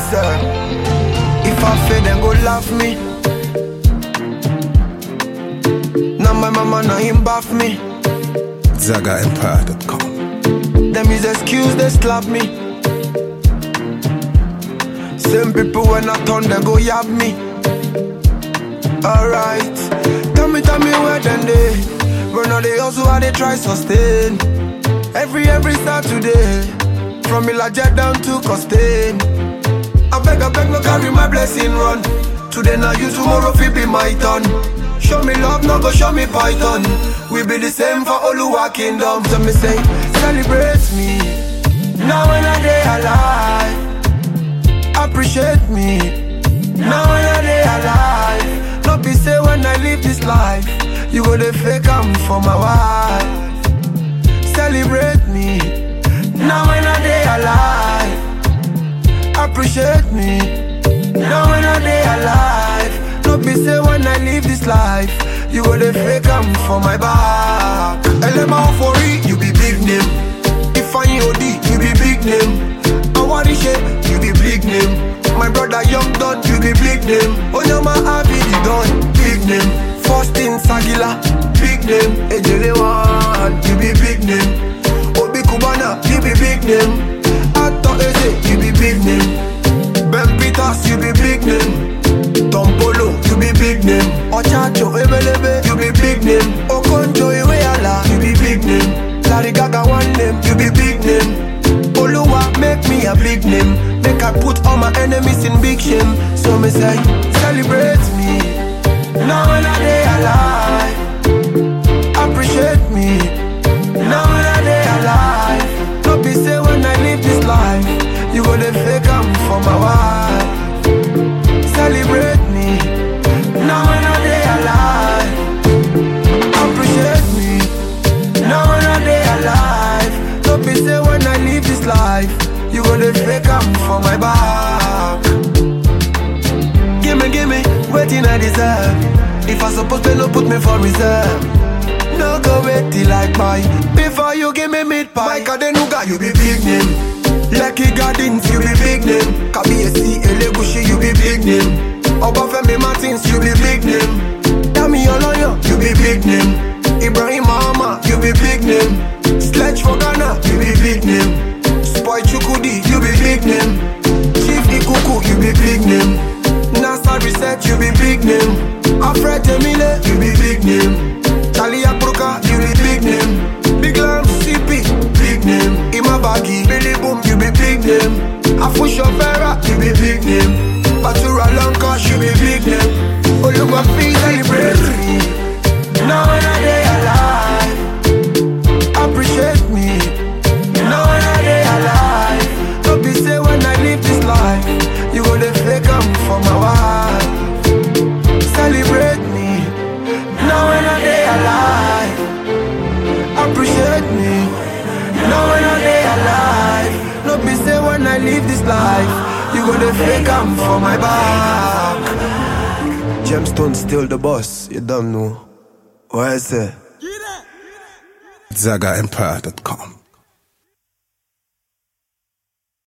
sir. If I fail, then go laugh me. Now my mama, now him bath me. ZagaEmpire.com. Them is excuse, they slap me. Same people when I turn, they go yab me. Alright, tell me, tell me where then they. But now they also how they try sustain. Every, every Saturday. From Ilaja down to Costain. I beg, I beg, no carry my blessing run. Today now you, tomorrow fi be my turn. Show me love, no go show me python. We be the same for Oluwa kingdom. So me say, celebrate me. Now when I day alive, appreciate me. Now when I day alive, no be say when I live this life, you go the fake am for my wife. Celebrate me. Now when I day alive, appreciate me. Now when I day alive, no be say when I live this life, you go the fake am for my back. Elema Ofori, you be big name. Ifeanyi Odi, you be big name. Awarishe, you be big name. My brother Young Don, you be big name. Onyama Abidi Don, big name. Faustin Sagila, big name. Ejele One, you be big name. Obi Kubana, you be big name. Ato Eze, you be big name. Ben Peters, you be big name. Tom Polo, you be big name. Ochacho Ebelebe, you be big name. Okonjo Iweala, you be big name. Larry Gaga one name, you be big name. Oluwa make me a big name. Make I put all my enemies in big shame. So me say, celebrate me. Now when I day alive, appreciate me. Now when I day alive, no be say when I live this life, you go the fake am for my wife. Celebrate me. Now when I day alive, appreciate me. Now when I day alive, no be say when I live this life, you go the fake am for my back. Gimme, gimme, waiting I deserve. If I suppose to no put me for reserve. No go wait till I buy Before you give me meat pie Mike Adenuga, you be big name Lucky Gardens, you be big name Kabiyesi Elegushi, you be big name Obafemi Martins, you be big name Dami Oloyo, you be big name Ibrahim Mahama, you be big name Sledge for Ghana, you be big name Spoy Chukudi, you be big name Chief Ikuku, you be big name NASA Research, you be big name Alfred Emile, you be big name Charlie Apruka, you be big name Big Lam, CP, big name Imabagi, Billy Boom, you be big name Afusho Vera, you be big name Batura Lanka, you be big name Olugba Fi, celebrate me Now when I day alive Appreciate me Now when I day alive Don't be say when I live this life You go the fake am for my wife Celebrate me Now when I day alive Appreciate me Now when I day alive No be say when I live this life You go the fake am for my back Gemstone still the boss, you don't know What I say? ZagaEmpire.com.